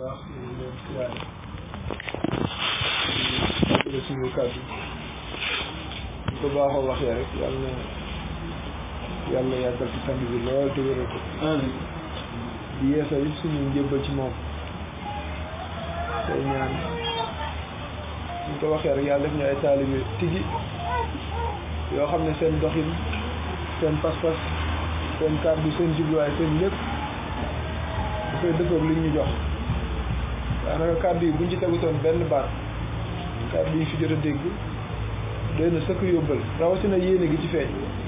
baax ñu ngi leen siyaare di suñu kàddu ñu ko baaxoo waxee rek yàlla na yàlla yàggal ci sang bi lool te wéral ko amiin di yeesal it suñu njëbbal ci moom tey ñaan ñu ko waxee rek yàlla def ñu ay taalibe tigi yoo xam ne seen doxin seen pas-pas seen kàddu seen jubluwaay seen lépp dafay dëppoog li ñu jox daanaka kàddu yi buñ ci tegutoon benn baat kàddu yi fi jot a dégg doy na sëkk yóbbal rawatina yéene gi ci feeñ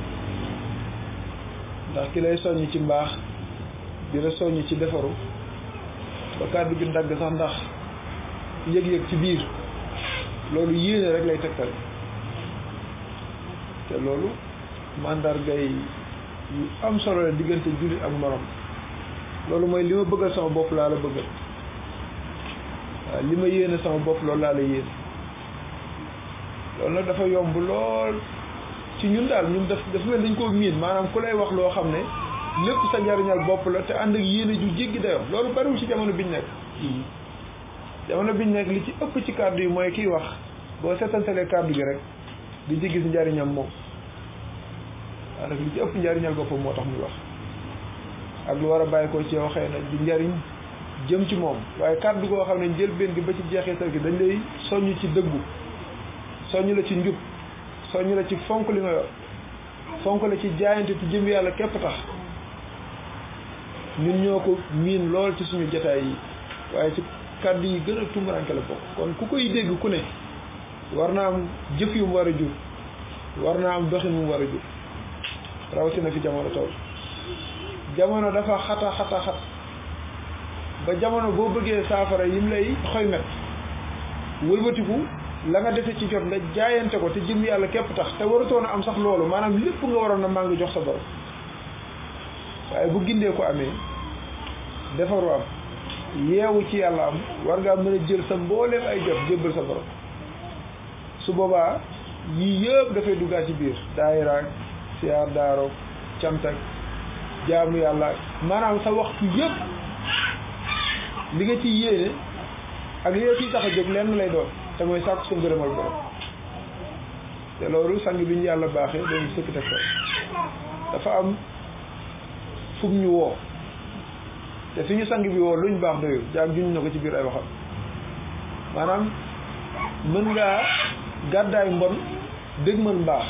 ndax ki lay soññ ci mbaax di la soññ ci defaru ba kàddu gi dagg sax ndax yëg-yëg ci biir loolu yéene rek lay tegtal te loolu màndargay yu am solo la diggante jullit ak morom loolu mooy li ma bëggal sama bopp laa la bëggal waaw li ma yéene sama bopp loolu laa la yéene loolu nag dafa yomb lool ci ñun daal ñun daf dafa mel dañ koo miin maanaam ku lay wax loo xam ne lépp sa njariñal bopp la te ànd ak yéene ju jéggi dayoo loolu bariwul ci jamono biñ nekk jamono biñ nekk li ci ëpp ci kàddu yi mooy kiy wax boo seetantalee kàddu gi rek di ci gis njariñam moom waaw nag li ci ëpp njariñal boppam moo tax muy wax ak lu war a bàyyi ko ci yow xëy na di njariñ jëm ci moom waaye kàddu goo xam ne njëlbeen gi ba ci jeexital gi dañ lay soññ ci dëggu soññ la ci njub soññ la ci fonk li nga yor fonk la ci jaayante ci jëm yàlla képp tax ñun ñoo ko miin lool ci suñu jataay yi waaye ci kàddu yi gën a tumuraanke la bokk kon ku koy dégg ku ne war naa am jëf yu mu war a jur war naa am doxin mu war a jur rawatina fi jamono tool jamono dafa xata xata xat ba jamono boo bëggee saafara yim lay xoy met wëlbatiku la nga defe ci jot nga jaayante ko te jëm yàlla képp tax te waratoon a am sax loolu maanaam lépp nga waroon a maa ngi jox sa borom waaye bu gindee ko amee defaru am yeewu ci yàlla am war ngaa mën a jël sa mbooleem ay jot jébbal sa borom su boobaa yii yëpp dafay duggaa ci biir daayiraak siyaar daaroog cantak jaamu yàlla maanaam sa waxtu yëpp li nga ci yéene ak li nga ciy tax a jóg lenn lay doon te mooy sàkku sa ngërëmal borom te loolu sang bi ñu yàlla baaxee dañu sëkk teg ko dafa am fu mu ñu woo te fi ñu sang bi woo luñ baax doyul jaag juñ na ko ci biir ay waxam maanaam mën ngaa gàddaay mbon dégmal mbaax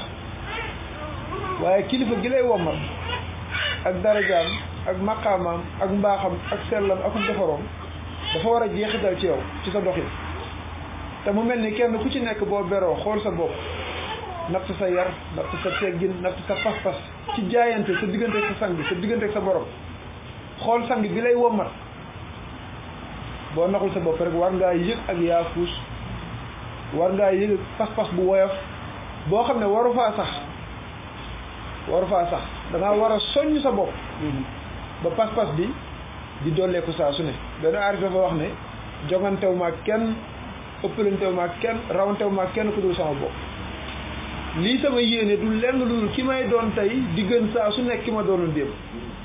waaye kilifa gi lay wommat ak darajaam ak maqaamaam ak mbaaxam ak sellam ak defaroom dafa war a jeexital ci yow ci sa doxin te mu mel ni kenn ku ci nekk boo beroo xool sa bopp natt sa yar natt sa teggin natt sa pas-pas ci jaayante sa diggante ak sa sang sa diggante ak sa borom xool sang bi lay wommat boo naxul sa bopp rek war ngaa yëg ak yaafuus war ngaa yëg pas-pas bu woyof boo xam ne waru faa sax waru faa sax dangaa war a soññ sa bopp ba pas-pas bi di dolleeku saa su ne benn aarif dafa wax ne jogantew ma kenn ëppalantew ma kenn rawantew ma kenn ku dul sama bopp lii sama yéene du lenn lu dul ki may doon tey di gën saa su nekk ki ma doonoon démb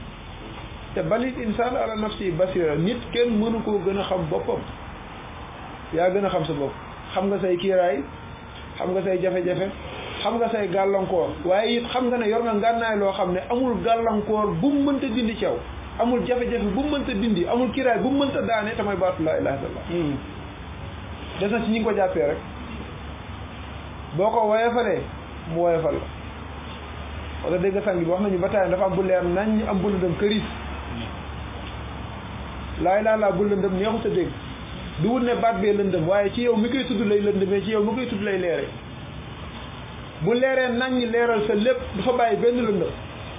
te balit insaan ala nafsi basira nit kenn mënu koo gën a xam boppam yaa gën a xam sa bopp xam nga say kiiraay xam nga say jafe-jafe xam nga say gàllankoor waaye it xam nga ne yor nga ngànnaay loo xam ne amul gàllankoor bu mu mënta dindi ci yow amul jafe-jafe bu mu mënta dindi amul kiiraay bu mu mënta daane te mooy baatu laa ilaaha illallaah des na ci ñi ngi ko jàppee rek boo ko woyofalee mu woyofal la wala dégg nga sang bi wax nañu ba taay dafa am bu leer nañ am bu lëndëm këris laa ilaaha illallaah bu lëndëm neexut a dégg du wut ne baat bee lëndëm waaye ci yow mi koy tudd lay lëndëmee ci yow mi koy tudd lay leere bu leeree nañ leeral sa lépp du fa bàyyi benn lëndëm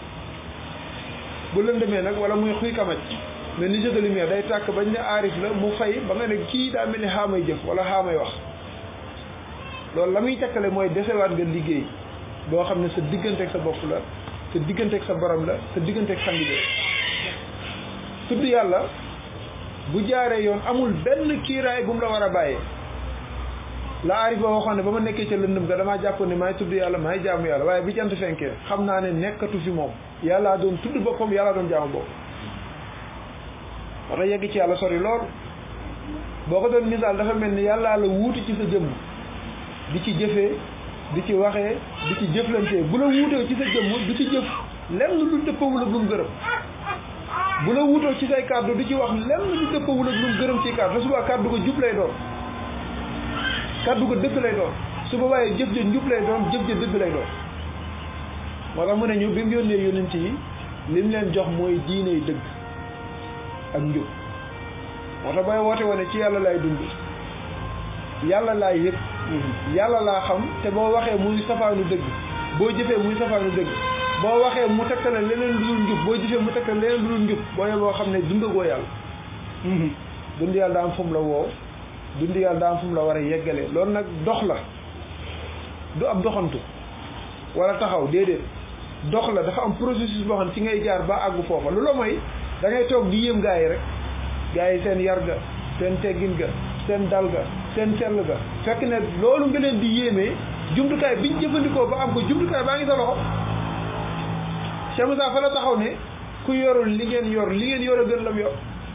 bu lëndëmee nag wala muy xuy kamaj mais ni jeu de lumière day tàkk bañ ne aarif la mu fay ba nga ne kii daa mel ni xaamay jëf wala xaamay wax loolu la muy tekkale mooy desewaat nga liggéey boo xam ne sa digganteeg sa bopp la sa digganteeg sa borom la sa digganteeg sa liggéey tudd yàlla bu jaaree yoon amul benn kiiraay bu mu la war a bàyyee la aarif ba waxoon ne ba ma nekkee ca lëndëm ga damaa jàppoon ne maay tudd yàlla maay jaamu yàlla waaye bi jant fenkee xam naa ne nekkatu fi moom yàllaa doon tudd boppam yàllaa doon jaamu bopp war a yegg ci yàlla sori lool boo ko doon misaal dafa mel ni yàllaa la wuutu ci sa jëmm di ci jëfee di ci waxee di ci jëflantee bu la wuutoo ci sa jëmm du ci jëf lenn lu dëppawul ak lu mu gërëm bu la wuutoo ci say kàddu du ci wax lenn lu dëppawul ak lu mu gërëm ci kàddu te suba kàddu ko jub lay doon kàddu ko dëgg lay doon su boobaa jëf ja njub lay doon jëf ja dëgg lay doon moo tax mu ne ñu bi mu yónnee yónent yi lim leen jox mooy diine yi dëgg ak njub moo tax bay woote wane ci yàlla laay dund yàlla laay yëg yàlla laa xam te boo waxee muy safaanu dëgg boo jëfee muy safaanu dëgg boo waxee mu tegtale leneen lu dul njub boo jëfee mu tegtale leneen lu dul njub booy boo xam ne dundagoo yàlla dund yàlla daa am fu mu la woo dund yàlla daa am fu mu la war a yeggale loolu nag dox la du ab doxantu wala taxaw déedéet dox la dafa am processus boo xam ne ci ngay jaar ba àggu foofa lu la mooy da ngay toog di yéem gaa yi rek gaa yi seen yar ga seen teggin ga seen dal ga seen sell ga fekk ne loolu nga leen di yéemee jumtukaay biñ jëfandikoo ba am ko jumtukaay baa ngi sa loxo Cheikh Moussa fa la taxaw ne ku yorul li ngeen yor li ngeen yor a gën lam yor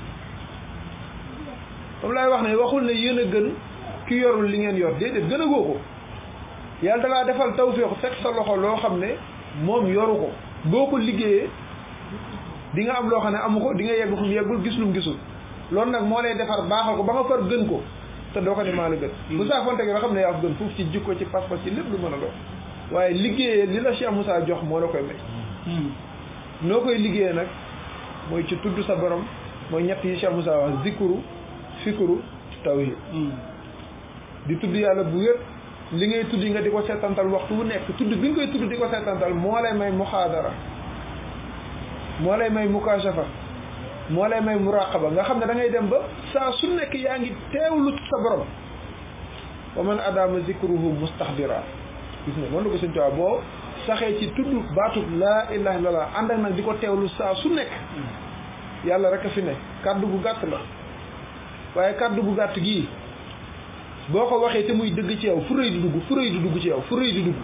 moom laay wax ne waxul ne yéen a gën ki yorul li ngeen yor déedéet gën a goo ko yàlla dalaa defal tawféexu teg sa loxo loo xam ne moom yoru ko boo ko liggéeyee di nga am loo xam ne amu ko di nga yegg fu mu yeggul gis lu mu gisul loolu nag moo lay defar baaxal ko ba nga far gën ko te doo ko ne maa la gën bu saa fonte nga xam ne yaa ko gën foofu ci jikko ci pas-pas ci lépp lu mën a doon waaye liggéeyee li la Cheikh Moussa jox moo la koy may noo koy liggéeyee nag mooy ci tudd sa borom mooy ñett yi Cheikh Moussa wax zikuru fikuru tawhid di tudd yàlla bu wér li ngay tudd nga di ko seetantal waxtu wu nekk tudd bi nga koy tudd di ko seetantal moo lay may muxaadara moo lay may mukashafa moo lay may muraqaba nga xam ne da ngay dem ba saa su nekk yaa ngi teewlu sa borom wa man adama zikruhu mustaxdira gis nga noonu la ko sëñ Tuubaa boo saxee ci tudd baatub laa ilaha illallah ànd ak nag di ko teewlu saa su nekk yàlla rek a fi ne kàddu gu gàtt la waaye kàddu gu gàtt gii boo ko waxee te muy dëgg ci yow fu rëy di dugg fu rëy di dugg ci yow fu rëy di dugg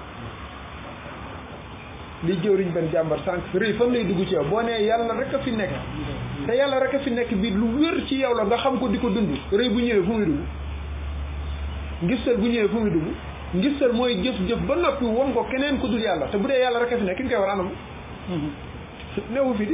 li jëwriñ benn jàmbar sànq rëy fan lay dugg ci yow boo nee yàlla rek a fi nekk te yàlla rek a fi nekk bi lu wér ci yow la nga xam ko di ko dund rëy bu ñëwee fu muy dugg ngistal bu ñëwee fu muy dugg ngistal mooy jëf-jëf ba noppi won ko keneen ku dul yàlla te bu dee yàlla rek a fi nekk ki nga koy war anam newu fi di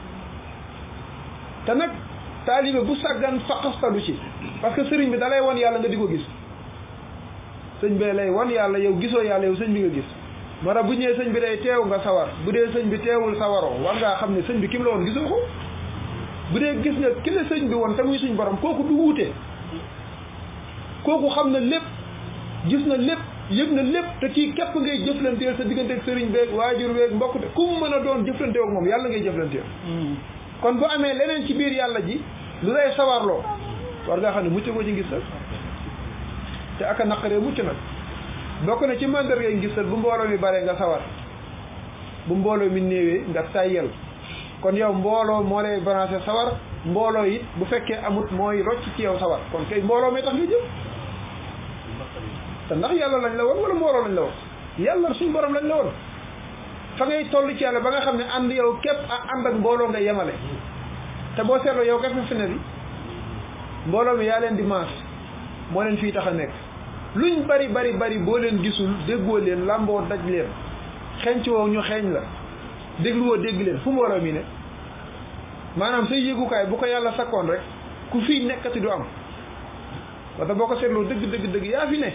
te nag taalibe bu sàggan faqastalu ci parce que sëriñ bi da lay wan yàlla nga di ko gis sëñ bi lay wan yàlla yow gisoo yàlla yow sëñ bi nga gis moo tax bu ñëwee sëñ bi day teew nga sawar bu dee sëñ bi teewul sawaroo war ngaa xam ne sëñ bi kim la woon gisoo ko bu dee gis nga ki la sëñ bi woon te muy suñ borom kooku du wuute kooku xam na lépp gis na lépp yëg na lépp te kii képp ngay jëflanteel sa diggante ak sëriñ beeg waajur beeg mbokk te ku mu mën a doon jëflanteel ak moom yàlla ngay jëflanteel kon bu amee leneen ci biir yàlla ji lu lay sawarloo war ngaa xam ne mucc ko ci ngisal te aka naqaree mucc nag bokk na ci mandarga ngisal bu mbooloo mi bare nga sawar bu mbooloo mi néewee nga tayyel kon yow mbooloo moo lay branché sawar mbooloo it bu fekkee amut mooy rocc ci yow sawar kon kay mbooloo may tax nga jëm te ndax yàlla lañ la woon wala mbooloo lañ la woon yàlla suñ borom lañ la woon fa ngay toll ci yàlla ba nga xam ne ànd yow képp ak ànd ak mbooloo nga yemale te boo seetloo yow képp fi ne bi mbooloo mi yaa leen di maas moo leen fii tax a nekk luñ bari bari bari boo leen gisul déggoo leen làmboo daj leen xenc woo ñu xeeñ la dégluwoo dégg leen fu mbooloo mi ne maanaam say yëgukaay bu ko yàlla sakkoon rek ku fii nekkati du am wata boo ko seetloo dëgg dëgg dëgg yaa fi ne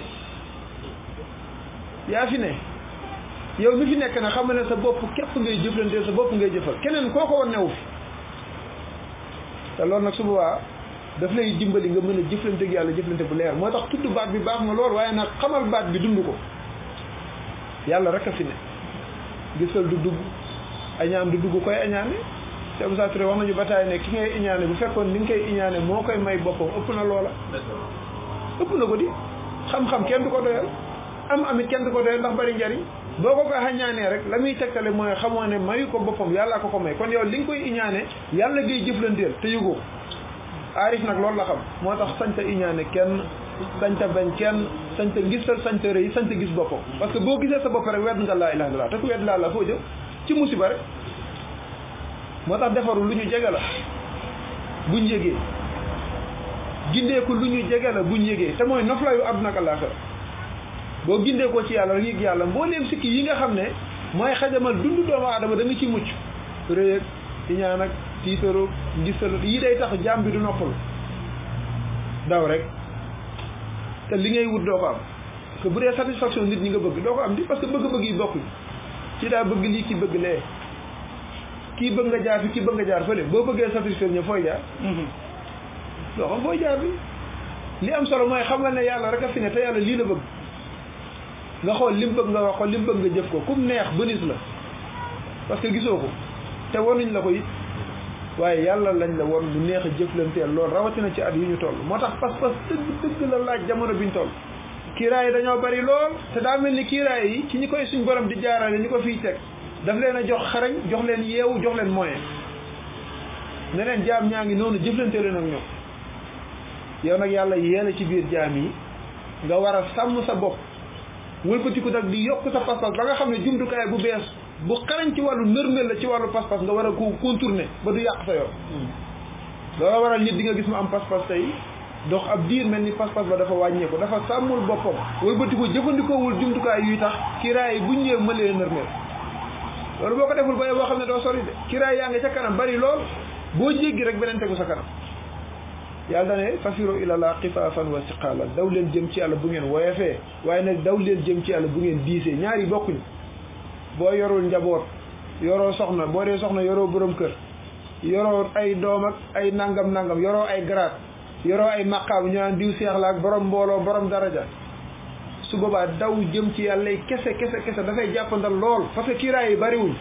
yaa fi ne yow mi fi nekk na xam ne sa bopp képp ngay jëflanteel sa bopp ngay jëfal keneen koo ko woon newu fi te loolu nag su boobaa daf lay dimbali nga mën a jëflante ak yàlla jëflante bu leer moo tax tudd baat bi baax na lool waaye nag xamal baat bi dund ko yàlla rek a fi ne gisal du dugg añaan du dugg koy añaane te Moussa Touré wax nañu bataay ne ki ngay iñaane bu fekkoon ni nga koy iñaane moo koy may boppam ëpp na loola ëpp na ko di xam-xam kenn du ko doyal am amit kenn du ko doyal ndax bari njariñ boo ko koy xañaanee rek la muy tegtale mooy xamoo ne mayu ko boppam yàlla ko ko may kon yow li nga koy iñaane yàlla ngay jëflanteel te yëgoo aarif nag loolu la xam moo tax sañta iñaane kenn sañta bañ kenn sañta ngisal sañta rëy sañta gis boppam parce que boo gisee sa bopp rek wedd nga laa ilaha illallah te ku wedd laa la foo jëm ci musiba rek moo tax defaru lu ñu jege la buñ yégee gindeeku lu ñu jege la buñ yëgee te mooy noflaayu àdduna ak àllaaxira boo gindeekoo ci yàlla rek yëg yàlla mbooleem sikki yi nga xam ne mooy xajamal dund doomu aadama da nga ci mucc rëy ak iñaan ak tiitaru ngistalu yi day tax jaam bi du noppalu daw rek te li ngay wut doo ko am parce que bu dee satisfaction nit ñi nga bëgg doo ko am di parce que bëgg-bëgg yi bokkuñ ci daa bëgg lii ki bëgg lee kii bëgg nga jaar fi kii bëgg nga jaar fële boo bëggee satisfaire ña fooy jaar doo xam fooy jaar bi li am solo mooy xamal ne yàlla rek a fi ne te yàlla lii la bëgg nga xool li mu bëgg nga wax ko li mu bëgg nga jëf ko kum neex bënis la parce que gisoo ko te wonuñ la ko it waaye yàlla lañ la won lu neex a jëflanteel loolu rawatina ci at yi ñu toll moo tax pas-pas dëgg dëgg la laaj jamono biñ toll kiiraay yi dañoo bari lool te daa mel ni kiiraay yi ci ñi koy suñ borom di jaarale ñi ko fiy teg daf leen a jox xarañ jox leen yeewu jox leen moyen ne leen jaam ñaa ngi noonu jëflante leen ak ñoom yow nag yàlla yeela ci biir jaam yi nga war a sàmm sa bopp wëlbatiku nag di yokk sa pas-pas ba nga xam ne jumtukaay bu bees bu xarañ ci wàllu nërmel la ci wàllu pas-pas nga war a ko contourner ba du yàq sa yoon loola waral nit di nga gis mu am pas-pas tey dox ab diir mel ni pas-pas ba dafa wàññeeku dafa sàmmul boppam wëlbatiku jëfandikoowul jumtukaay yuy tax kiraay yi buñ ñëwee mën leen nërmel loolu boo ko deful ba boo xam ne doo sori de kiraay yaa ngi ca kanam bari lool boo jéggi rek beneen tegu sa kanam yàlla ne fafiro ilallah xifaafan wa siqaalan daw leen jëm ci yàlla bu ngeen woyefee waaye nag daw leen jëm ci yàlla bu ngeen diisee ñaari bokkuñ boo yorul njaboot yoroo soxna boo dee soxna yoroo borom kër yoroo ay doom ak ay nangam nangam yoroo ay garaat yoroo ay maqaam ñu naan diw seex la ak borom mbooloo borom daraja su boobaa daw jëm ci yàlla kese kese kese dafay jàppandal lool parce que kiiraay yi bariwuñ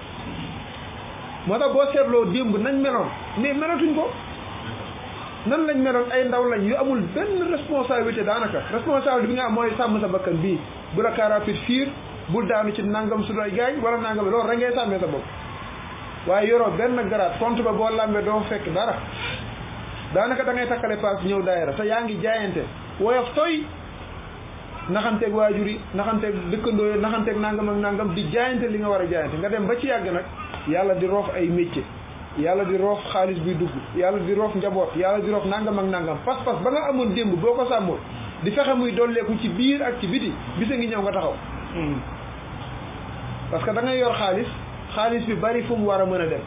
moo tax boo seetloo démb nañ meloon mais melatuñ ko nan lañ meloon ay ndaw lañ yu amul benn responsabilité daanaka responsabilité bi nga am mooy sàmm sa bakkan bii bu la car rapide fiir bul daanu ci nangam su doy gaañ wala nangam loolu rek ngay sàmmee sa bopp waaye yoroo benn garaat compte ba boo lambee doo fekk dara daanaka da ngay takkale paas ñëw daayira te yaa ngi jaayante woyof toy naxanteeg waajur yi naxanteeg dëkkandoo yi naxanteeg nangam ak nangam di jaayante li nga war a jaayante nga dem ba ci yàgg nag yàlla di roof ay métier yàlla di roof xaalis buy dugg yàlla di roof njaboot yàlla di roof nangam ak nangam pas-pas ba nga amoon démb boo ko sàmmoon di fexe muy dolleeku ci biir ak ci biti bisa ngi ñëw nga taxaw parce que da ngay yor xaalis xaalis bi bari fu mu war a mën a dem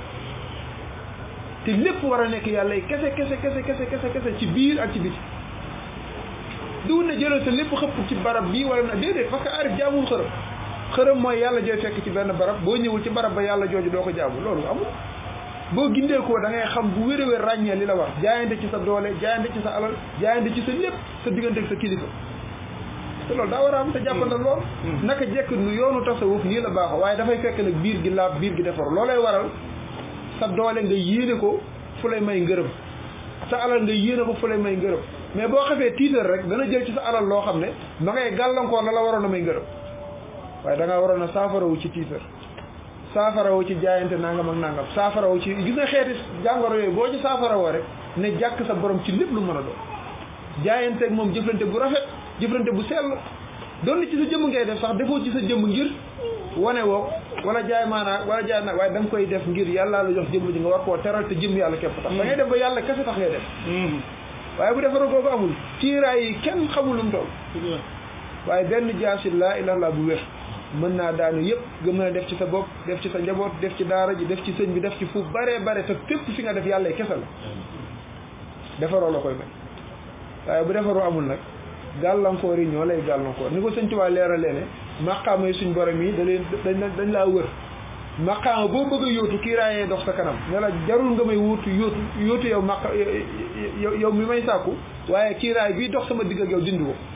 te lépp war a nekk yàlla kese kese kese kese kese kese ci biir ak ci biti du ne jëlal sa lépp xëpp ci barab bii wala na déedéet parce que arif jaamul xërëm xërëm mooy yàlla jooy fekk ci benn barab boo ñëwul ci barab ba yàlla jooju doo ko jaamu loolu amul boo gindee ko da ngay xam bu wér a wér ràññee li la war jaayante ci sa doole jaayante ci sa alal jaayante ci sa lépp sa diggante ak sa kilifa te loolu daa war a am te jàppandal lool naka jekk nu yoonu tasawuf nii la baaxoo waaye dafay fekk nag biir gi laab biir gi defar loolay waral sa doole nga yéene ko fu lay may ngërëm sa alal nga yéene ko fu lay may ngërëm mais boo xefee tiitar rek dana jël ci sa alal loo xam ne ma ngay gàllankoor la la waroon a may ngërëm waaye da ngaa waroon a saafarawu ci tiitar saafarawu ci jaayante nangam ak nangam saafarawu ci gis nga xeeti jàngoro yooyu boo ci saafarawoo rek ne jàkk sa borom ci lépp lu mën a doon jaayanteeg moom jëflante bu rafet jëflante bu sell doon ci sa jëmm ngay def sax defoo ci sa jëmm ngir wane woo wala jaay maanaa wala jaay nag waaye da nga koy def ngir yàlla la jox jëmm ji nga war koo teral te jëmm yàlla képp tax da ngay def ba yàlla kese tax ngay def waaye bu defaroo googu amul kiiraay yi kenn xamul lu mu toll waaye benn jaasi laa ilaha illa bu wér mën naa daanu yëpp nga mën a def ci sa bopp def ci sa njaboot def ci daara ji def ci sëñ bi def ci fu bare bare te fépp fi nga def yàlla kese la defaroo la koy may waaye bu defaroo amul nag gàllankoor yi ñoo lay gàllankoor ni ko sëñ Tuubaa leeralee ne maqaama yi suñ borom yi da leen dañ dañ laa wër maqaama boo bëgg a yóotu kiiraayee dox sa kanam ne la jarul nga may wuutu yóotu yóotu yow maqa yow mi may sàkku waaye kiiraay bii dox sama digg ak yow dindi ko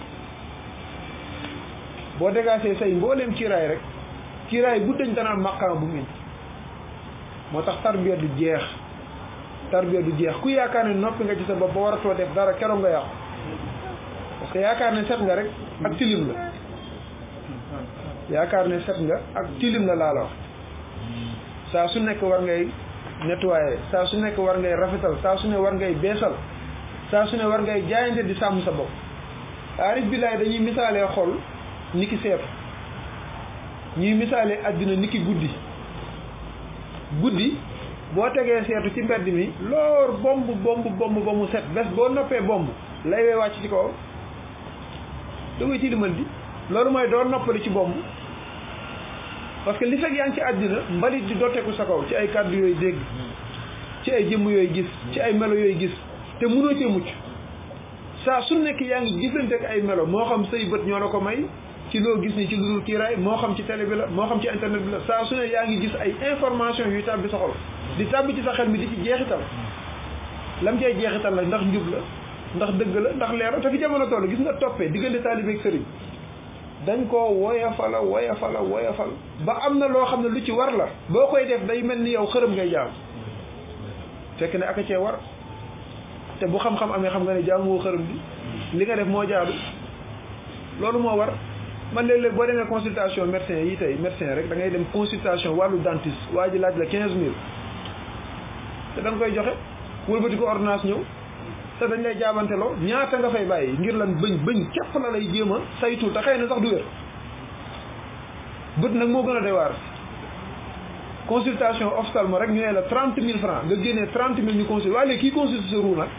boo dégaasee say mbooleem kiiraay rek kiiraay bu dañ dana am maqaama bu mu moo tax tarbiya du jeex tarbiya du jeex ku yaakaar ne noppi nga ci sa bopp ba waratoo def dara keroog nga yàqu parce que yaakaar ne set nga rek ak tilim la yaakaar ne set nga ak tilim la laa la wax saa su nekk war ngay nettoyer saa su nekk war ngay rafetal saa su ne war ngay beesal saa su ne war ngay jaayante di sàmm sa bopp aarif billaay dañuy misaalee xol ni ki seetu ñuy misaalee àddina ni ki guddi guddi boo tegee seetu ci mbedd mi loor bomb bomb bomb ba mu set bés boo noppee bomb lay wee wàcc ci kaw da koy tilimal di loolu mooy doo noppali ci bomb parce que li fekk yaa ngi ci àddina mbalit di dooteeku sa kaw ci ay kàddu yooyu dégg ci ay jëmm yooyu gis ci ay melo yooyu gis te mënoo cee mucc saa su nekk yaa ngi gisante ak ay melo moo xam say bët ñoo la ko may ci loo gis ni ci lu dul kiiraay moo xam ci télé bi la moo xam ci internet bi la saa su ne yaa ngi gis ay information yuy tàbbi sa xol di tàbbi ci sa xel mi di ci jeexital lam cay jeexital la ndax njub la ndax dëgg la ndax leer la te fi jamono toll gis nga toppee diggante taalibe ak sëriñ dañ koo woyafala woyafala woyafal ba am na loo xam ne lu ci war la boo koy def day mel ni yow xërëm ngay jaam fekk ne aka cee war te bu xam-xam amee xam nga ne jaamuwoo xërëm bi li nga def moo jaadu loolu moo war man léeg-léeg boo demee consultation médecin yi tey médecin rek da ngay dem consultation wàllu dentiste waa ji laaj la quinze mille te da nga koy joxe wëlbati ko ordonnance ñëw te dañ lay jaabanteloo ñaata nga fay bàyyi ngir lan bëñ bëñ képp la lay jéem a saytu te xëy na sax du wér bët nag moo gën a doy waar consultation ophtalmo rek ñu ne la trente mille francs nga génnee trente mille ñu consulte waaye léegi kii consulte sa ruu nag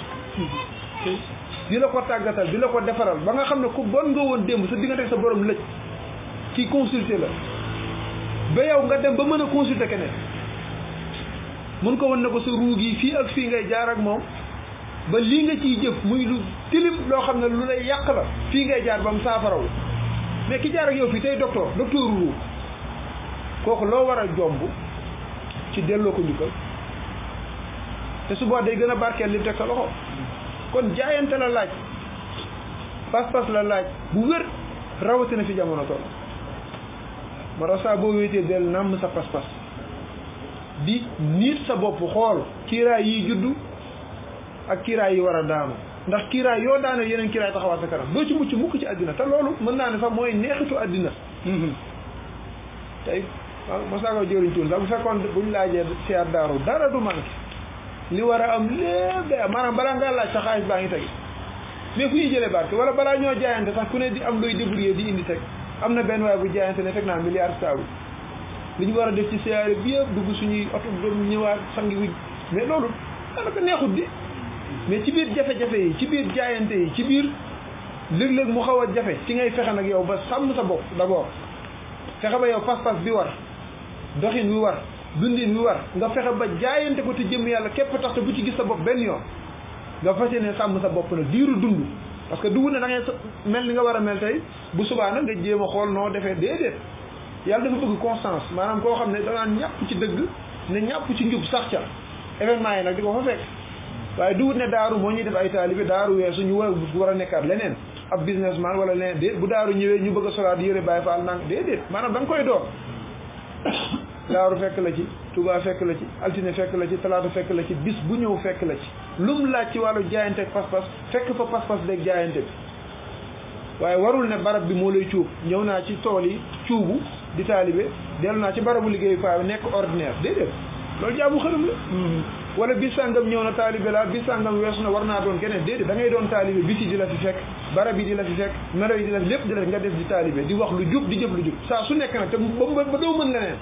di la ko tàggatal di la ko defaral ba nga xam ne ku bon nga woon démb sa diggante sa borom lëj kii consulter la ba yow nga dem ba mën a consulter keneen mun ko won ne ko sa ruu gi fii ak fii ngay jaar ak moom ba lii nga ciy jëf muy lu tilim loo xam ne lu lay yàq la fii ngay jaar ba mu saafarawu mais ki jaar ak yow fii tey docteur docteur ruu kooku loo war a jomb ci delloo ko njukkal te suba day gën a barkeel li teg sa loxo kon jaayante la laaj pas-pas la laaj bu wér rawatina fi jamono toll moo tax saa boo wéetee del nàmm sa pas-pas di niit sa bopp xool kiiraay yi juddu ak kiiraay yi war a daanu ndax kiiraay yoo daane yeneen kiiraay taxawaat sa kanam doo ci mucc mukk ci àddina te loolu mën naa ne sax mooy neexitu àddina tey waaw mos naa ko jëriñ tuun sax bu fekkoon buñ laajee siyaar daaru dara du manqué li war a am lépp day am maanaam balaa ngaa laaj sa xaalis baa ngi teg mais fu ñuy jëlee barke wala balaa ñoo jaayante sax ku ne di am looy débrouiller di indi teg am na benn waay bu jaayante ne teg naa milliard saabu li ñu war a def ci siyaare bi yëpp dugg suñuy oto doon ñëwaat sangi wuj mais loolu daanaka neexut di mais ci biir jafe-jafe yi ci biir jaayante yi ci biir léeg-léeg mu xaw a jafe ci ngay fexe nag yow ba sàmm sa bopp d'abord fexe ba yow pas-pas bi war doxin wi war dundin wi war nga fexe ba jaayante ko te jëm yàlla képp tax te bu ci gis sa bopp benn yoon nga fas yéene sàmm sa bopp nag diiru dund parce que dugg ne da ngay mel ni nga war a mel tey bu subaa nag nga jéem a xool noo defee déedéet yàlla dafa bëgg constance maanaam koo xam ne danaan ñàpp ci dëgg ne ñàpp ci njub sax ca événement yi nag di ko fa fekk waaye duwut ne daaru moo ñuy def ay taalibe daaru weesu ñu war war a nekkaat leneen ab businessman wala leneen déet bu daaru ñëwee ñu bëgg a solaat yëre bàyyi faal nang déedéet maanaam da nga koy door daaru fekk la ci Touba fekk la ci altine fekk la ci talaata fekk la ci bis bu ñëw fekk la ci lum laaj ci wàllu jaayante ak pas-pas fekk fa pas-pas beeg jaayante bi waaye warul ne barab bi moo lay cuub ñëw naa ci tool yi cuubu di taalibe dellu naa ci barabu liggéeyu faa bi nekk ordinaire déedéet loolu jaamu xërëm la wala bis sàngam ñëw na taalibe la bis sàngam weesu na war naa doon keneen déedéet da ngay doon taalibe bis yi di la fi fekk barab yi di la fi fekk melo yi di la fi lépp di la fi nga def di taalibe di wax lu jub di jëf lu jub saa su nekk nag te ba ba doo mën leneen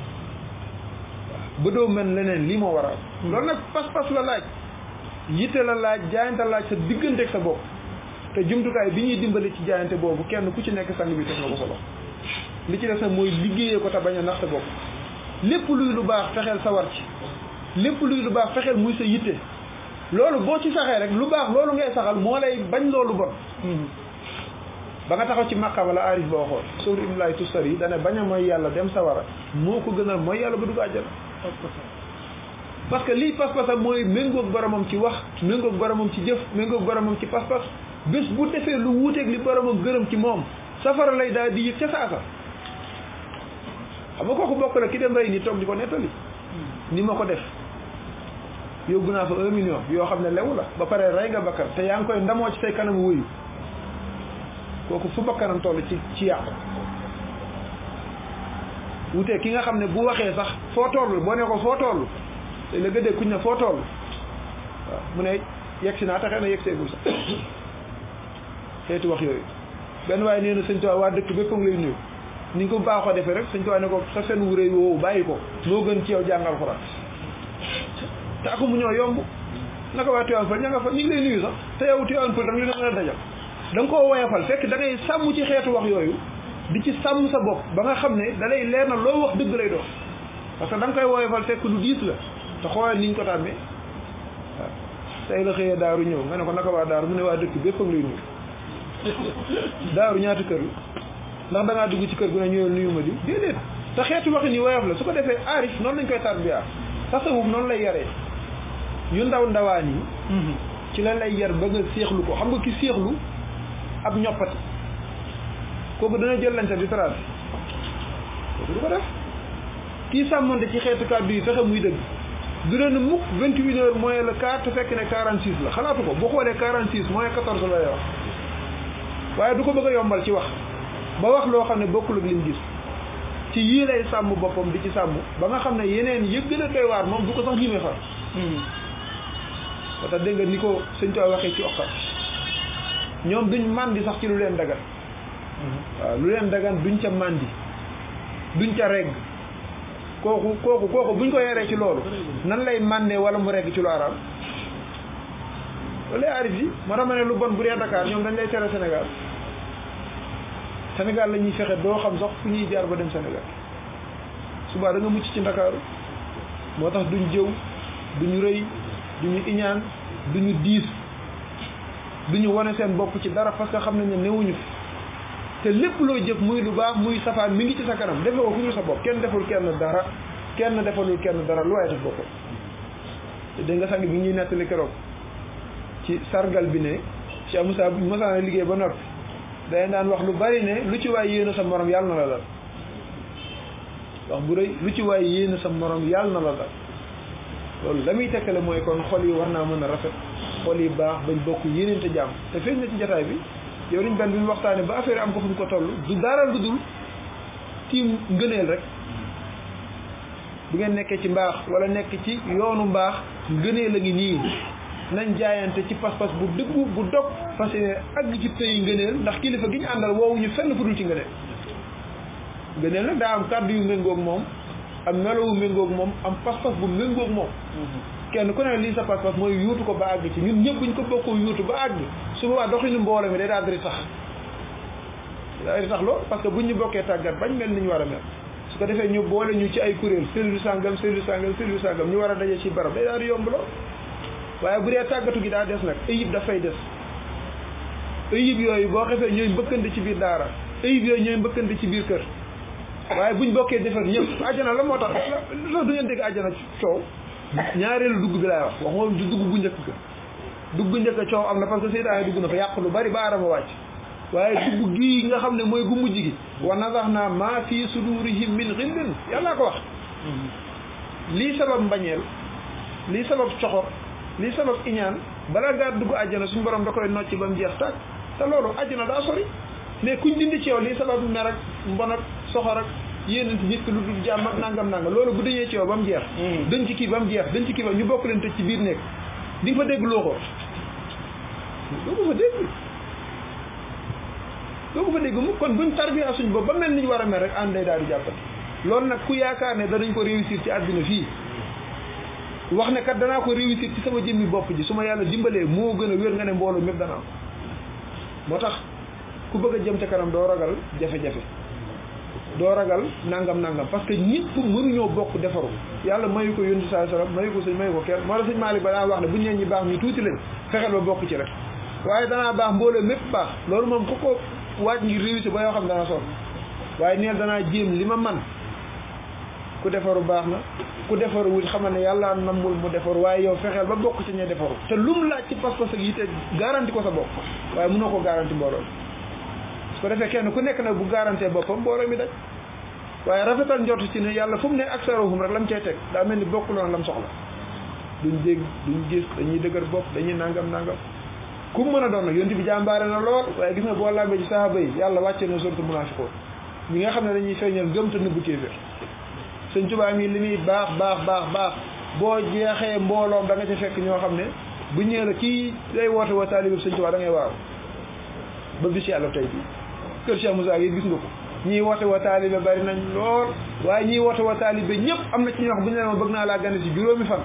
ba doo mën leneen lii moo waral loolu nag pas-pas la laaj yitte la laaj jaayante laaj sa diggante ak sa bopp te jumtukaay bi ñuy dimbali ci jaayante boobu kenn ku ci nekk sang bi teg na ko solo li ci des nag mooy liggéeyee ko te bañ a nax sa bopp lépp luy lu baax fexeel sa war ci lépp luy lu baax fexeel muy sa yitte loolu boo ci saxee rek lu baax loolu ngay saxal moo lay bañ loolu bon ba nga taxaw ci maqam wala arif boo xool sóoru imlaay tustar yi dane bañ a mooy yàlla dem sawara moo ko gënal mooy yàlla ba dugg àjjana parce que lii pas-pasam mooy méngoog boromam ci wax méngoog boromam ci jëf méngoog boromam ci pas-pas bés bu defee lu wuuteeg li boromam gërëm ci moom safara lay daal di yëg ca saasa xam nga kooku bokk la ki dem rey ni toog di ko nettali ni ma ko def yóbbu naa fa un million yoo xam ne lewu la ba pare rey nga bakkan te yaa ngi koy ndamoo ci say kanam wuyu kooku fu bakkanam toll ci ci yàqu wutee ki nga xam ne bu waxee sax foo toll boo ne ko foo toll te la gëddee kuñ ne foo toll waaw mu ne yegg si naa taxee na yegg seegul sax xeeti wax yooyu benn waaye nee na sëñ Tuubaa waa dëkk bépp a ngi lay nuyu ni nga ko baaxoo defee rek sëñ Tuubaa ne ko sa seen wuréy woowu bàyyi ko moo gën ci yow jàngal Alxuraan te aku mu ñoo yomb naka waa Tivaouane Peulh ña nga fa ñu ngi lay nuyu sax te yow Tivaouane Peulh danga leen a dajal da nga koo woyafal fekk da ngay sàmm ci xeetu wax yooyu di ci sàmm sa bopp ba nga xam ne da lay leer na loo wax dëgg lay doon parce que da nga koy woyafal fekk lu diis la te xoolal niñ ko tàmmee waaw tey la xëyee daaru ñëw nga ne ko naka waa daaru mu ne waa dëkk bépp ak luy nuyu daaru ñaata kër la ndax da ngaa dugg ci kër gu ne ñëwee nuyu ma di déedéet te xeetu waxin yi woyof la su ko defee aarif noonu lañ koy tarbiya tasawuf noonu lay yaree yu ndaw ndawaan yi ci lan lay yar ba nga séexlu ko xam nga ki séexlu ab ñoppati kooku dana jël lañ sa di trace kooku du ko def kii sàmmante ci xeetu kàddu yi fexe muy dëgg du leen mukk vingt huit heures moins le quart te fekk ne quarante six la xalaatu ko boo xoolee quarante six moins quatorze la lay wax waaye du ko bëgg a yombal ci wax ba wax loo xam ne bokkul ak lim gis ci yii lay sàmm boppam di ci sàmm ba nga xam ne yeneen yëg gën a doy waar moom du ko sax ñimee far ba tax dégg nga ni ko sëñ Tuubaa waxee ci oqat ñoom duñ màndi sax ci lu leen dagan waaw lu leen dagan duñ ca màndi duñ ca regg kooku kooku kooku buñ ko yaree ci loolu nan lay màndee wala mu regg ci lu araam loolu lay arif yi moo tax ma ne lu bon bu dee Dakar ñoom dañ lay tere Sénégal Sénégal la ñuy fexe doo xam sax fu ñuy jaar ba dem Sénégal subaa da nga mucc ci Ndakaaru moo tax duñ jëw duñu rëy duñu iñaan duñu diis duñu wane seen bopp ci dara parce que xam nañ ne newuñu fi te lépp loo jëf muy lu baax muy safaan mi ngi ci sa kanam defe ko ku ñu sa bopp kenn deful kenn dara kenn defalul kenn dara lu waaye def boppam te dégg nga sang bi ñuy nettali keroog ci sargal bi ne Cheikh Moussa bu mosaana liggéey ba noppi day daan wax lu bari ne lu ci waay yéene sa morom yàlla na la dal wax bu rëy lu ci waay yéene sa morom yàlla na la dal loolu la muy tekkale mooy kon xol yi war naa mën a rafet xol yi baax bañ bokk yéeneente jàmm te feeñ na ci jotaay bi yow liñ benn bi ñu waxtaane ba affaire am ko fu ñu ko toll du dara lu dul tiim ngëneel rek bu ngeen nekkee ci mbaax wala nekk ci yoonu mbaax ngëneel a ngi nii nañ jaayante ci pas-pas bu dëggu bu dog fas yéene àgg ci pays ngëneel ndax kilifa gi ñu àndal woowuñu fenn fu dul ci ngëneel ngëneel nag daa am kàddu yu méngoog moom am melowu méngoog moom am pas-pas bu méngoog moom kenn ku ne lii sa pas-pas mooy yuutu ko ba àgg ci ñun ñëpp buñ ko bokkoo yuutu ba àgg su boobaa doxinu mbooloo mi day daal di tax day di tax lool parce que buñ ñu bokkee tàggat bañ mel ni ñu war a mel su ko defee ñu boole ñu ci ay kuréel cellule sàngam cellule sàngam cellule sàngam ñu war a daje ci barab day daal di yomb lool waaye bu dee tàggatu gi daa des nag ayib dafay des ayib yooyu boo xefee ñooy mbëkkante ci biir daara ayib yooyu ñooy mbëkkante ci biir kër waaye buñ bokkee defar ñëpp àjjana la moo tax la du ngeen dégg àjjana coow ñaareelu dugg bi laay wax wax moom du dugg bu njëkk ga dugg bu njëkk coow am na parce que seytaane dugg na fa yàq lu bari ba aadama wàcc waaye dugg gii nga xam ne mooy gu mujj gi wa nazaxna ma fi sudurihim min xillin yàllaa ko wax lii sabab mbañeel lii sabab coxor lii sabab iñaan bala ngaa dugg àjjana suñu borom da koy nocc ba mu jeex tàkk te loolu àjjana daa sori mais kuñ dindi ci yow lii sabab mer ak mbon ak soxor ak yéenante nit ki lu dul jàmm ak nangam nangam loolu bu dañee ci yow ba mu jeex dañ ci kii ba mu jeex dañ ci kii ba ñu bokk leen tëj ci biir néeg di nga fa dégg loo ko doo ko fa dégg doo ko fa dégg mu kon buñ tarbiya suñ bopp ba mel ni ñu war a mel rek ànd day daal di jàppati loolu nag ku yaakaar ne danañ ko réussir ci àddina fii wax ne kat danaa ko réussir ci sama jëmmi bopp ji su ma yàlla dimbalee moo gën a wér nga ne mbooloo mépp dana am moo tax ku bëgg a jëm ca kanam doo ragal jafe-jafe doo ragal nangam nangam parce que ñëpp mënuñoo bokk defaru yàlla mayu ko yónni saa sallam mayu ko sëñ mayu ko kenn moo tax sëñ Malick ba daan wax ne bu ñu ñi baax ñu tuuti lañ fexeel ba bokk ci rek waaye danaa baax mbooloo mépp baax loolu moom ku ko waaj ngir réussir ba yoo xam dana sonn waaye neel danaa jéem li ma man ku defaru baax na ku defaru wut xamal ne yàlla nammul mu defaru waaye yow fexeel ba bokk ci ñe defaru te lum laaj ci pas-pas ak yitte garanti ko sa bopp waaye mënoo ko garanti mbooloo su ko defee kenn ku nekk nag bu garantee boppam mbooloo mi daj waaye rafetal njort ci ne yàlla fu mu ne aksaruhum rek lam cay teg daa mel ni bokkuloon lam soxla duñ dégg duñ gis dañuy dëgër bopp dañuy nangam nangam ku mën a doon nag yonti bi jàmbaare na lool waaye gis nga boo lambee ci sahaaba yi yàlla wàcce na surtout munafiqoon ñi nga xam ne dañuy feeñal gëm te nëbbu kéefér sëñ Tuubaa mi li muy baax baax baax baax boo jeexee mbooloom da nga ca fekk ñoo xam ne bu ñëwee la kii day woote woo taalibe sëñ Tuubaa da ngay waaw ba bis yàlla tey bi kër Cheikh Moussa yi gis nga ko ñii woote woo taalibe bari nañ lool waaye ñii woote woo taalibe ñëpp am na ci ñoo xam bu ñu leen bëgg naa laa gane ci juróomi fan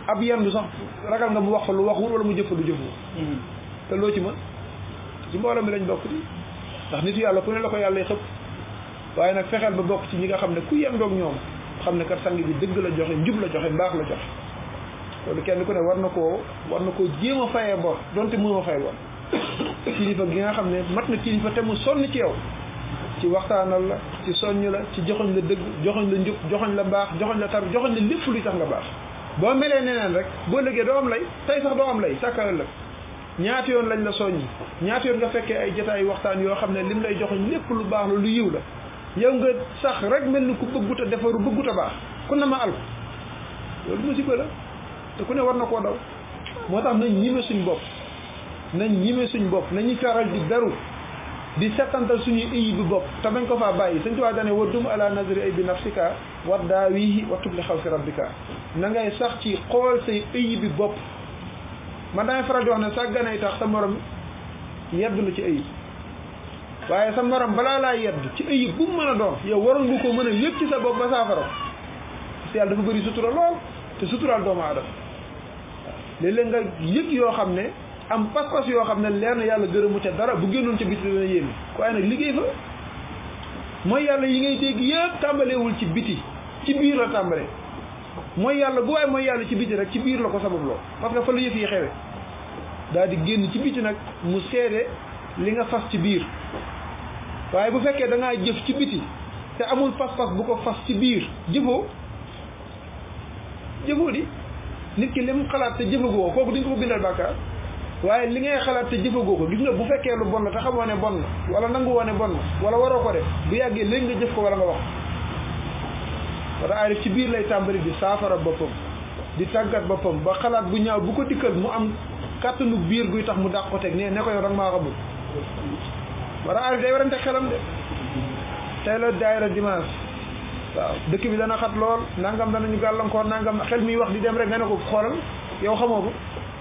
ab yendu sax ragal nga mu wax fa lu waxul wala mu jëf fa lu jëful te loo ci mën ci mbooloo mi lañ bokk di ndax nit yàlla ku ne la ko yàlla xëpp waaye nag fexeel ba bokk ci ñi nga xam ne ku yendoog ñoom xam ne kat sang bi dëgg la joxe njub la joxe mbaax la joxe loolu kenn ku ne war na koo war na koo jéem a fayee bor donte mënoo fay bor kilifa gi nga xam ne mat na kilifa te mu sonn ci yow ci waxtaanal la ci soññ la ci joxoñ la dëgg joxoñ la njub joxoñ la mbaax joxoñ la tar joxoñ la lépp luy tax nga baax boo melee neneen rek boo lëggee doo am lay tey sax doo am lay sàkka ëllëg ñaata yoon lañ la soññi ñaata yoon nga fekkee ay jotaay waxtaan yoo xam ne lim lay joxoñ lépp lu baax la lu yiw la yow nga sax rek mel ni ku bëggut a defaru bëggut a baax ku na ma al loolu musiba la te ku ne war na koo daw moo tax nañ ñime suñ bopp nañ ñime suñ bopp nañu faral di beru di settantal suñuy ëyi bi bopp te bañ ko faa bàyyi sëñ Tuubaa dane wa dum ala nazri ay bi nafsika wa daawihi wa tubli xaw si rabbika na ngay sax ci xool say ëyi bi bopp man damay faral di wax ne sàgganay tax sa morom yedd la ci ëyib waaye sa morom balaa laa yedd ci ëyib bu mu mën a doon yow waroon nga ko mën a yëg ci sa bopp ba saafara parce que yàlla dafa bëri sutura lool te suturaal doomu aadama léeg-léeg nga yëg yoo xam ne am pas-pas yoo xam ne leer na yàlla gërëmu ca dara bu génnoon ca biti dana yéeme waaye nag liggéey fa mooy yàlla yi ngay dégg yëpp tàmbaleewul ci biti ci biir la tàmbalee mooy yàlla bu waaye mooy yàlla ci biti rek ci biir la ko sababloo parce que fa la yëf yi xewe daal di génn ci biti nag mu seede li nga fas ci biir waaye bu fekkee da ngaa jëf ci biti te amul pas-pas bu ko fas ci biir jëfoo jëfoo di nit ki lim xalaat te jëfagoo kooku di nga ko bindal bàkkaar waaye li ngay xalaat te jëfagoo ko gis nga bu fekkee lu bon la te xamoo ne bon na wala nangu woo ne bon na wala waroo ko def bu yàggee léegi nga jëf ko wala nga wax wala aarif ci biir lay tàmbali di saafara boppam di tàggat boppam ba xalaat bu ñaaw bu ko dikkal mu am kàttanu biir guy tax mu dàq ko teg ne ne ko yow danga maa xamul wala aarif day warante xelam de tey la daayira dimanche waaw dëkk bi dana xat lool nangam danañu gàllankoor nangam xel miy wax di dem rek nga ne ko xoolal yow xamoo ko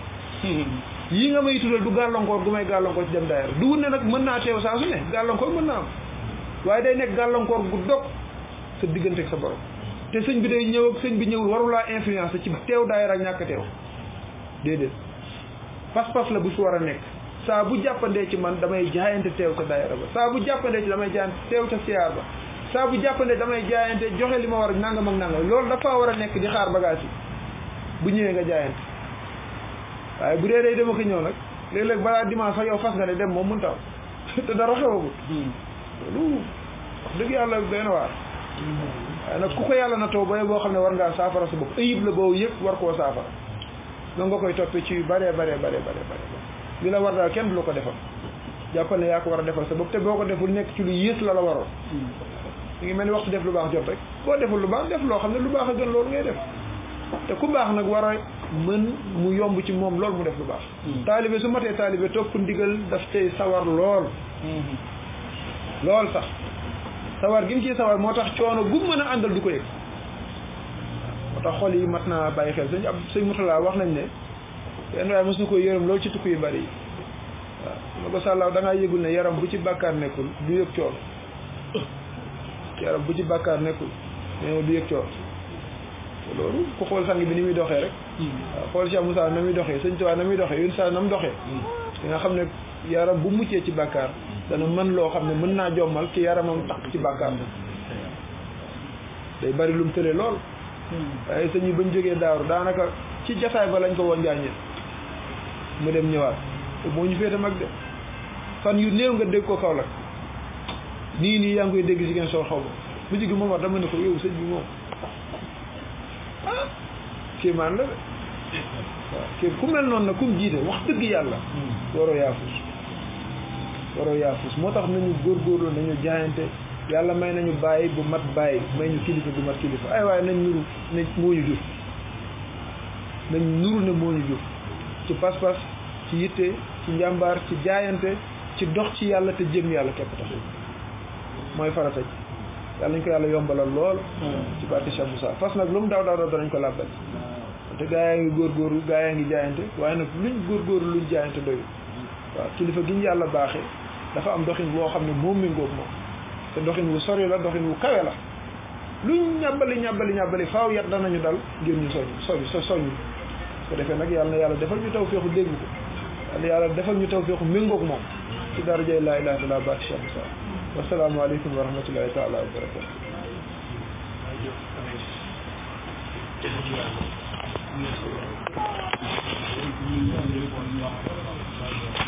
yii nga may tuddal du gàllankoor gu may gàllankoor ci dem daayira du wut ne nag mën naa teew saa su ne gàllankoor mën naa am waaye day nekk gàllankoor gu dog sa diggante ak sa borom te sëñ bi day ñëw ak sëñ bi ñëwul warulaa influence ci teew daayira ak ñàkk teew déedéet pas-pas la bu fi war a nekk saa bu jàppandee ci man damay jaayante teew ca daayira ba saa bu jàppandee ci damay jaayante teew ca siyaar ba saa bu jàppandee damay jaayante joxe li ma war a nangam ak nangam loolu dafa war a nekk di xaar bagage yi bu ñëwee nga jaayante waaye bu dee day dema ko ñëw nag léeg-léeg balaa dimanche sax yow fas nga ne dem moom mun taw te dara xewagul loolu wax dëgg yàlla doy na waar waaye nag ku ko yàlla na taw ba boo xam ne war ngaa saafara sa bopp ayib la boobu yëpp war koo saafara noonu nga koy toppee ci yu bare bare bare bare bare li la war daal kenn du la ko defal jàppal ne yaa ko war a defal sa bopp te boo ko deful nekk ci lu yées la la waroon mi ngi mel ni waxtu def lu baax jot rek boo deful lu baax def loo xam ne lu baax a gën loolu ngay def te ku baax nag war a mën mu yomb ci moom loolu mu def lu baax taalibe su matee taalibe topp ndigal daf tey sawar lool lool sax sawar gi mu ciy sawar moo tax coono gu mën a àndal du ko yëg moo tax xol yi mat naa bàyyi xel sëñ ab sëñ Murtala wax nañ ne yenn waaye mos na ko yërëm loolu ci tukki yu bari yi waaw ma ko sàllaaw da ngaa yëgul ne yaram bu ci bàkkaar nekkul du yëg coono yaram bu ci bàkkaar nekkul nee du yëg coono loolu ku xool sang bi ni muy doxee rek waaw xool Cheikh Moussa na muy doxee sëñ Tuubaa na muy doxee yun sa na mu doxee di nga xam ne yaram bu muccee ci bàkkaar dana mën loo xam ne mën naa jommal ki yaramam takk ci bàkkaar day bari lum tële lool waaye sëñ yi bañ jógee daaru daanaka ci jataay ba lañ ko woo njaañeen mu dem ñëwaat te moo ñu féete mag de fan yu néew nga dégg ko Kaolack nii nii yaa ngi koy dégg si ngeen soo xaw ma mu jigi moom wax dama ne ko yow sëñ bi moom ah kéemaan la de waaw kii ku mel noonu nag kum jiite wax dëgg yàlla waroo yaafus waroo yaafus moo tax nañu góorgóorlu nañu jaayante yàlla may nañu bàyyi bu mat bàyyi may ñu kilifa bu mat kilifa ay waaye nañ nuru ne moo ñu jur nañ nuru ne moo ñu jur ci pas-pas ci yitte ci njàmbaar ci jaayante ci dox ci yàlla te jëm yàlla képp tax mooy farata ji yàlla nañ ko yàlla yombalal lool ci barke Cheikh Moussa fas nag lu mu daw daw daw danañ ko làbbal te gaa yaa ngi góorgóorlu gaa yaa ngi jaayante waaye nag luñ góorgóorlu luñ jaayante doyul waaw kilifa gi ñu yàlla baaxee dafa am doxin boo xam ne moom méngoog moom te doxin wu sori la doxin wu kawe la luñ ñàbbali ñàbbali ñàbbali faaw yat danañu dal ngir ñu soñ soñ so soñ ko defee nag yàlla na yàlla defal ñu taw feexu dégg ko yàlla yàlla defal ñu taw feexu méngoog moom ci darajay laa ilaha illallah baat Cheikh Moussa wasalaamaaleykum wa rahmatullahi taala wa barakatu Thank you.